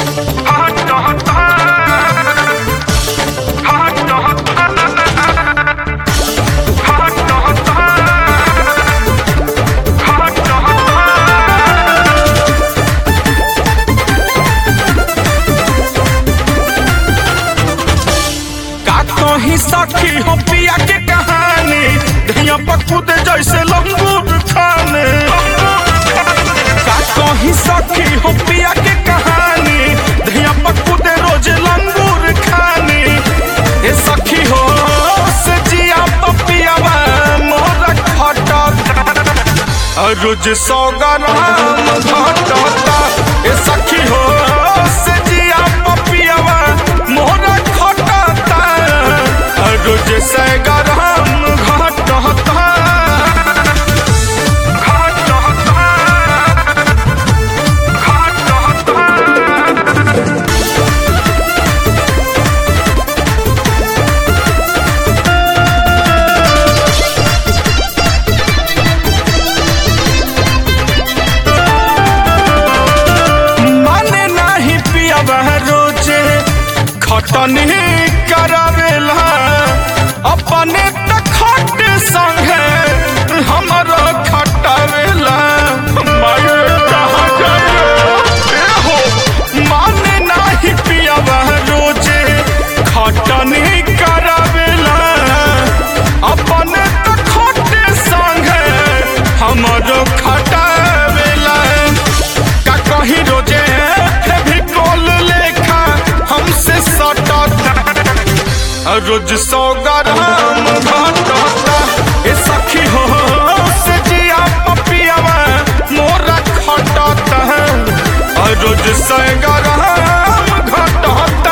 का कहीं सखी हो पिया के कहानी धैया पकुद जैसे लंगूर खाने का कहीं सखी हो पिया के कहानी धैया पकुद रोज लंगूर खाने ए सखी हो से जिया पपियावा मोर खटता रोज सौ ग्राम घटता ए सखी हो से जिया पपियावा मोर खटता रोज सौ ग्राम घटता माने नाही पियावा रोजे खटनी करावेला अपने त खट संगे हमरो खटावेला माये कहाँ जाए ए हो माने नाही पियावा रोजे खटनी करावेला अपने त खट संगे हमरो खटावेला का कहीं रोजे भी कॉल लेखा हमसे सटता रोज सौ ग्राम घटता ए सखी हो से जिया पपियावा मोरा खटता और रोज सौ ग्राम घटता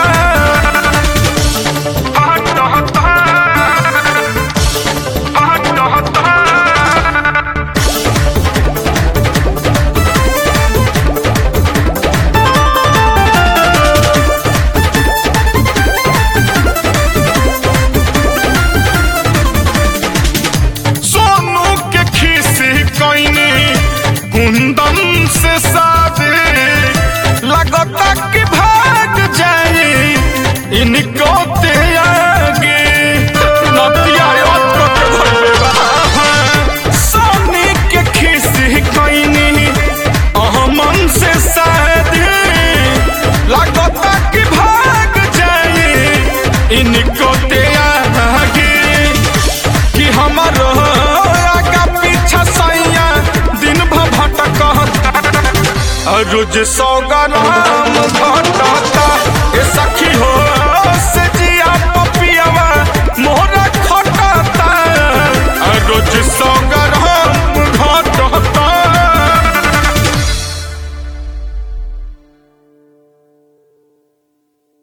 सोनू के खीसी कईनी कुंदन से शादी लगता कि भाग जाए इनको ते आगे नतिया याद करके घर में रहा। सोनी के खीसी कईनी अहमन से शादी लगता कि भाग जाए इनको ते आगे कि हमारो आगा पीछा सैया दिन भर भटक रोज सौ ग्राम